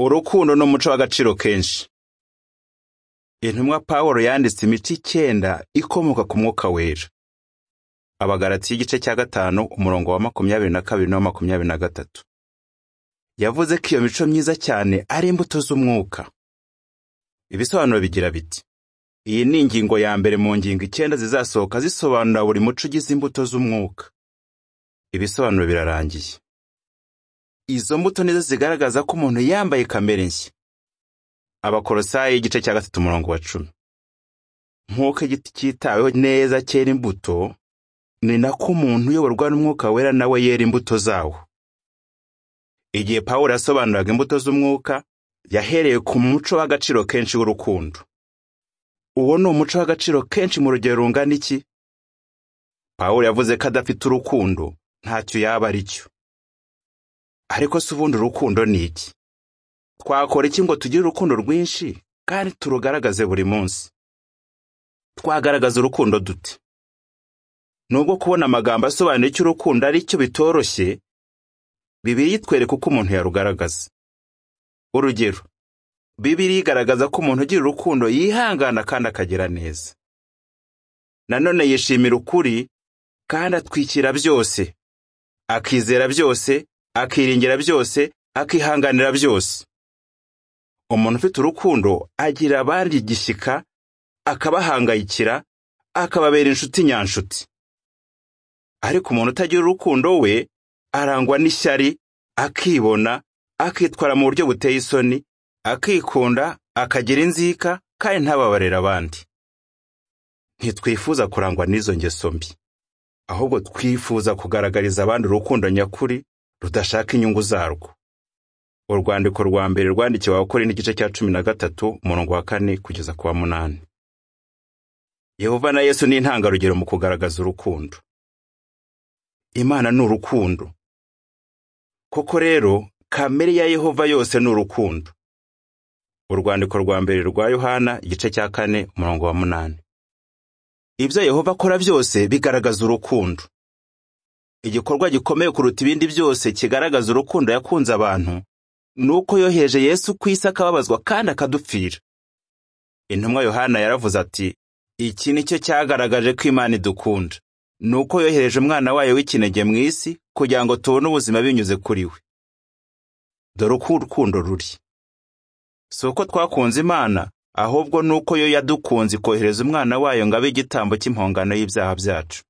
urukundo n'umuco w'agaciro kenshi intumwa paul yanditse imiti icyenda ikomoka ku mwuka wera abagarati y'igice cya gatanu umurongo wa makumyabiri na kabiri n'uwa makumyabiri na gatatu yavuze ko iyo mico myiza cyane ari imbuto z'umwuka ibisobanuro bigira biti iyi ni ingingo ya mbere mu ngingo icyenda zizasohoka zisobanura buri muco ugize imbuto z'umwuka ibisobanuro birarangiye izo mbuto nizo zigaragaza ko umuntu yambaye kamere nshya abakorosayi igice cya gatatu umurongo wa cumi nk'uko igiti cyitaweho neza cyera imbuto ni nako umuntu uyoborwa n'umwuka wera nawe yera imbuto zawo igihe pawulo yasobanuraga imbuto z'umwuka yahereye ku muco w'agaciro kenshi w'urukundo uwo ni umuco w'agaciro kenshi mu rugero rungana iki pawulo yavuze ko adafite urukundo ntacyo yaba ari cyo ariko se ubundi urukundo ni iki twakora iki ngo tugire urukundo rwinshi kandi turugaragaze buri munsi twagaragaza urukundo dute nubwo kubona amagambo asobanura icyo urukundo ari cyo bitoroshye bibiri yitwereka uko umuntu yarugaragaza urugero bibiri igaragaza ko umuntu ugira urukundo yihangana kandi akagira neza nanone yishimira ukuri kandi atwikira byose akizera byose akiringira byose akihanganira byose umuntu ufite urukundo agira abandi igishyika akabahangayikira akababera inshuti nyanshuti ariko umuntu utagira urukundo we arangwa n'ishyari akibona akitwara mu buryo buteye isoni akikunda akagira inzika kandi ntababarira abandi ntitwifuza kurangwa n'izo ngeso mbi ahubwo twifuza kugaragariza abandi urukundo nyakuri rudashaka inyungu zarwo urwandiko rwa mbere rwandikiwe abakora n'igice cya cumi na gatatu umurongo wa kane kugeza ku wa munani yehova na yesu ni intangarugero mu kugaragaza urukundo imana ni urukundo koko rero kamere ya yehova yose ni urukundo urwandiko rwa mbere rwa yohana igice cya kane umurongo wa munani ibyo yehova akora byose bigaragaza urukundo igikorwa gikomeye kuruta ibindi byose kigaragaza urukundo yakunze abantu ni uko yoheje yesu ku isi akababazwa kandi akadupfira intumwa yohana yaravuze ati iki ni cyo cyagaragaje ko imana idukunda ni uko yohereje umwana wayo w'ikinege mu isi kugira ngo tubone ubuzima binyuze kuri we dore uko urukundo ruri si uko twakunze imana ahubwo ni uko yo yadukunze ikohereza umwana wayo ngo abe igitambo cy'impongano y'ibyaha byacu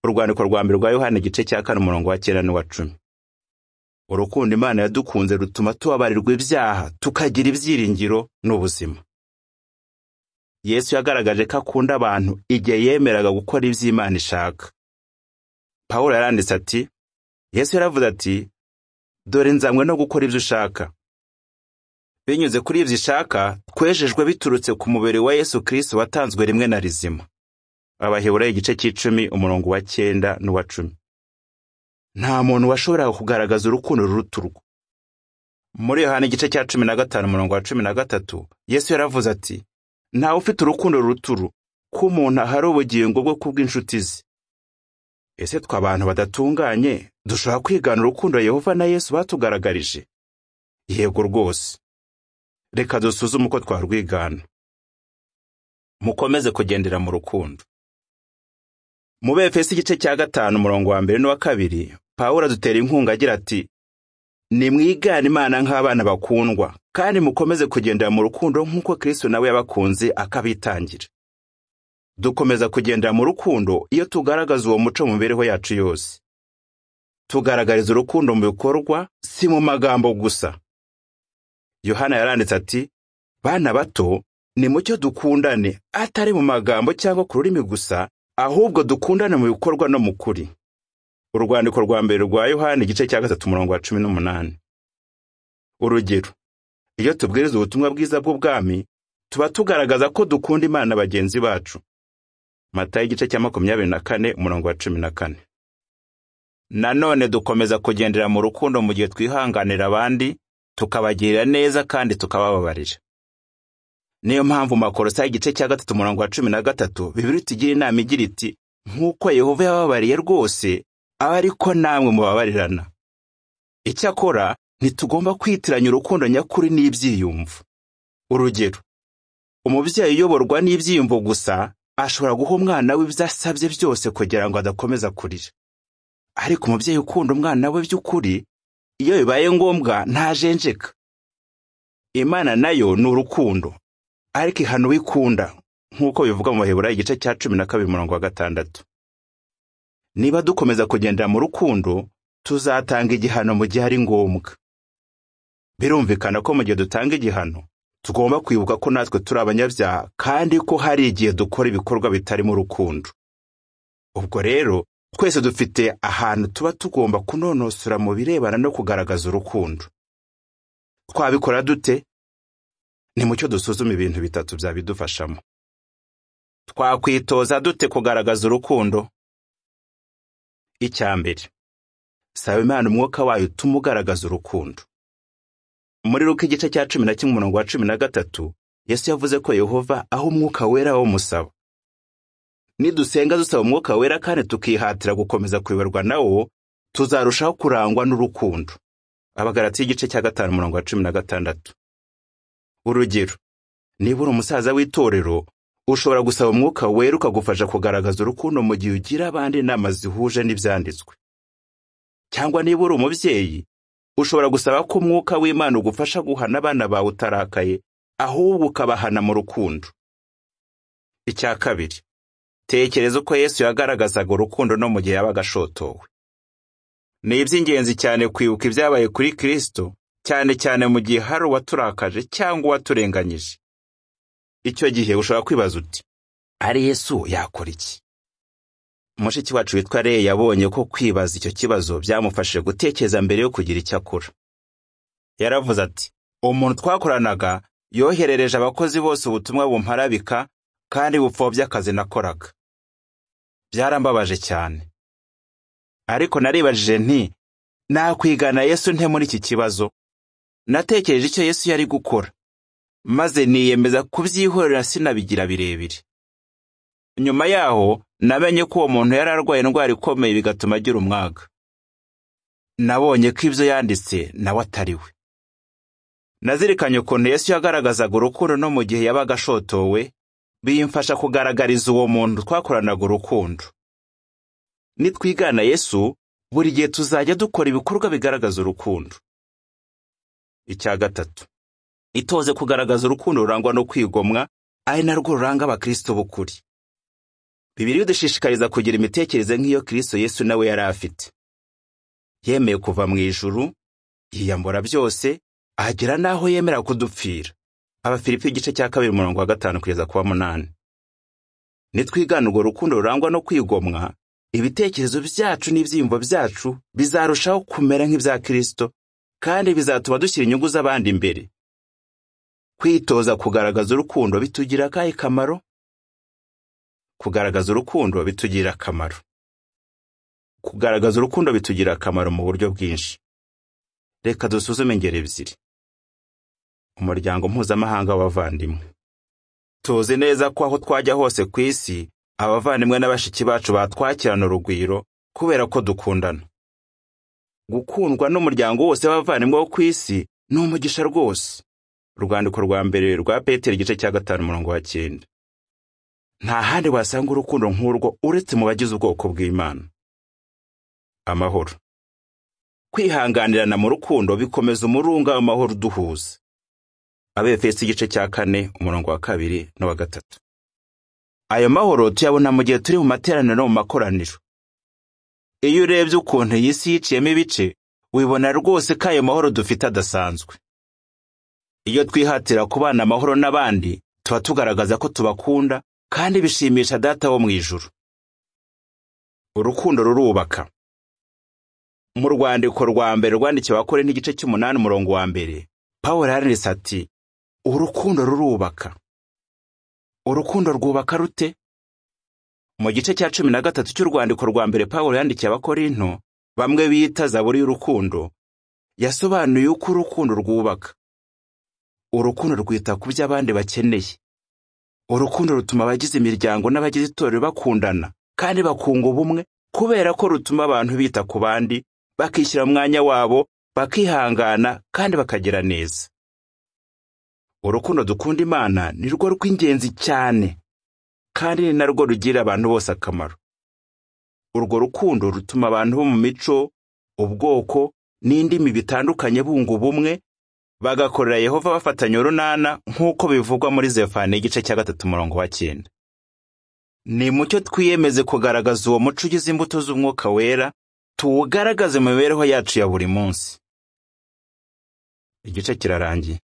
urwandiko rwa mbere rwa yohana igice cya kane umurongo wa cyenda n'uwa cumi urukundo imana yadukunze rutuma tubabarirwa ibyaha tukagira ibyiringiro n'ubuzima yesu yagaragaje ko akunda abantu igihe yemeraga gukora ibyo imana ishaka pawulo yaranditse ati yesu yaravuze ati dore nzanywe no gukora ibyo ushaka binyuze kuri ibyo ishaka twejejwe biturutse ku mubiri wa yesu kirisito watanzwe rimwe na rizima abaheburayo igice cy'icumi umurongo wa cyenda n'uwa cumi nta muntu washoboraga kugaragaza urukundo ruruta urwo muri yohana igice cya cumi na gatanu umurongo wa cumi na gatatu yesu yaravuze ati ntawe ufite urukundo ruruta uru ko umuntu ahari ubugingo bwo kubw'inshuti ze ese twe abantu badatunganye dushobora kwigana urukundo yehova na yesu batugaragarije yego rwose reka dusuzume uko twarwigana mukomeze kugendera mu rukundo mu befesi igice cya gatanu umurongo wa mbere n'uwa kabiri pawulo adutera inkunga agira ati nimwigane imana nk'abana bakundwa kandi mukomeze kugendera mu rukundo nk'uko kristo nawe yabakunze akabitangira dukomeza kugendera mu rukundo iyo tugaragaza uwo muco mu mibereho yacu yose tugaragariza urukundo mu bikorwa si mu magambo gusa yohana yaranditse ati bana bato ni mucyo dukundane atari mu magambo cyangwa ku rurimi gusa ahubwo dukundane mu bikorwa no mu kuri urwandiko rwa mbere rwa yohani igice cya gatatu umurongo wa cumi n'umunani urugero iyo tubwiriza ubutumwa bwiza bw'ubwami tuba tugaragaza ko dukunda imana bagenzi bacu mata y'igice cya makumyabiri na kane umurongo wa cumi na kane nanone dukomeza kugendera mu rukundo mu gihe twihanganira abandi tukabagirira neza kandi tukabababarira niyo mpamvu makorosa y'igice cya gatatu umurongo wa cumi na gatatu bibiri tugira inama igira iti nk'uko yehova yababariye rwose abe ariko namwe mubabarirana icyakora ntitugomba kwitiranya urukundo nyakuri n'ibyiyumvo urugero umubyeyi uyoborwa n'ibyiyumvo gusa ashobora guha umwana we ibyo asabye byose kugira ngo adakomeza kurira ariko umubyeyi ukunda umwana we by'ukuri iyo bibaye ngombwa ntajenjeka imana nayo ni urukundo ariko ihana uwikunda nk'uko bivuga mu baheburayo igice cya cumi na kabiri murongo wa gatandatu niba dukomeza kugendera mu rukundo tuzatanga igihano mu gihe ari ngombwa birumvikana ko mu gihe dutanga igihano tugomba kwibuka ko natwe turi abanyabyaha kandi ko hari igihe dukora ibikorwa bitarimo urukundo ubwo rero twese dufite ahantu tuba tugomba kunonosora mu birebana no kugaragaza urukundo twabikora dute ni mucyo dusuzume ibintu bitatu byabidufashamo twakwitoza dute kugaragaza urukundo icya mbere saba imana umwuka wayo utuma ugaragaza urukundo muri ruko igice cya cumi na kimwe umurongo wa cumi na gatatu yesu yavuze ko yehova aho umwuka wera wo musaba nidusenga dusaba umwuka wera kandi tukihatira gukomeza kuyoborwa na wo tuzarushaho kurangwa n'urukundo abagarati y'igice cya gatanu umurongo wa cumi na gatandatu urugero niba uri umusaza w'itorero ushobora gusaba umwuka wera ukagufasha kugaragaza urukundo mu gihe ugira abandi inama zihuje n'ibyanditswe cyangwa niba uri umubyeyi ushobora gusaba ko umwuka w'imana ugufasha guhana abana bawe utarakaye ahubwo ukabahana mu rukundo icya kabiri tekereza uko yesu yagaragazaga urukundo no mu gihe yabaga ashotowe ni iby'ingenzi cyane kwibuka ibyabaye kuri kirisito cyane cyane mu gihe hari uwaturakaje cyangwa uwaturenganyije icyo gihe ushobora kwibaza uti ari yesu yakora iki mushiki wacu witwa reye yabonye ko kwibaza icyo kibazo byamufashije gutekereza mbere yo kugira icyo akora yaravuze ati umuntu twakoranaga yoherereje abakozi bose ubutumwa bumparabika kandi bupfobya akazi nakoraga byarambabaje cyane ariko naribajije nti nakwigana yesu nte muri iki kibazo natekereje icyo yesu yari gukora maze niyemeza kubyihorera sinabigira birebire nyuma yaho namenye ko uwo muntu yari arwaye indwara ikomeye bigatuma agira umwaga nabonye ko ibyo yanditse nawe atari we nazirikanye ukuntu yesu yagaragazaga urukundo no mu gihe yabaga ashotowe bimfasha kugaragariza uwo muntu twakoranaga urukundo nitwigana yesu buri gihe tuzajya dukora ibikorwa bigaragaza urukundo icya gatatu itoze kugaragaza urukundo rurangwa no kwigomwa ari narwo ruranga abakristo b'ukuri bibiri bidushishikariza kugira imitekerereze nk'iyo kristo yesu nawe yari afite yemeye kuva mu ijuru yiyambura byose agera n'aho yemera kudupfira abafilipi igice cya kabiri umurongo wa gatanu kugeza ku wa munani nitwigana urwo rukundo rurangwa no kwigomwa ibitekerezo byacu n'ibyiyumvo byacu bizarushaho kumera nk'ibya kirisito kandi bizatuma dushyira inyungu z'abandi imbere kwitoza kugaragaza urukundo bitugira akahe kamaro kugaragaza urukundo bitugirira akamaro kugaragaza urukundo bitugirira akamaro mu buryo bwinshi reka dusuzume ingero ebyiri umuryango mpuzamahanga w'abavandimwe tuzi neza ko aho twajya hose ku isi abavandimwe na bashiki bacu batwakirana urugwiro kubera ko dukundana gukundwa n'umuryango wose w'abavandimwe wo ku isi ni umugisha rwose urwandiko rwa mbere rwa petero igice cya gatanu umurongo wa cyenda nta handi wasanga urukundo nk'urwo uretse mu bagize ubwoko bw'imana amahoro kwihanganirana mu rukundo bikomeza umurunga w'amahoro uduhuza abefesi igice cya kane umurongo wa kabiri n'uwa gatatu ayo mahoro tuyabona mu gihe turi mu materaniro no mu makoraniro iyo urebye ukuntu iyi si yiciyemo ibice wibona rwose ko ayo mahoro dufite adasanzwe iyo twihatira kubana amahoro n'abandi tuba tugaragaza ko tubakunda kandi bishimisha data wo mu ijuru urukundo rurubaka mu rwandiko rwa mbere rwandikiwe abakore n'igice cy'umunani umurongo wa mbere paul yanditse ati urukundo rurubaka urukundo rwubaka rute mu gice cya cumi na gatatu cy'urwandiko rwa mbere paul yandikiye abakorinto bamwe bita zaburi y'urukundo yasobanuye uko urukundo rwubaka urukundo rwita ku byo abandi bakeneye urukundo rutuma abagize imiryango n'abagize itorero bakundana kandi bakunga ubumwe kubera ko rutuma abantu bita ku bandi bakishyira mu mwanya wabo bakihangana kandi bakagira neza urukundo dukunda imana ni rwo rw'ingenzi cyane kandi ni narwo rugirira abantu bose akamaro urwo rukundo rutuma abantu bo mu mico ubwoko n'indimi bitandukanye bunga ubumwe bagakorera yehova bafatanya urunana nk'uko bivugwa muri zefani igice cya gatatu umurongo wa cyenda ni mucyo twiyemeze kugaragaza uwo muco ugize imbuto z'umwuka wera tuwugaragaze mu mibereho yacu ya buri munsi igice kirarangiye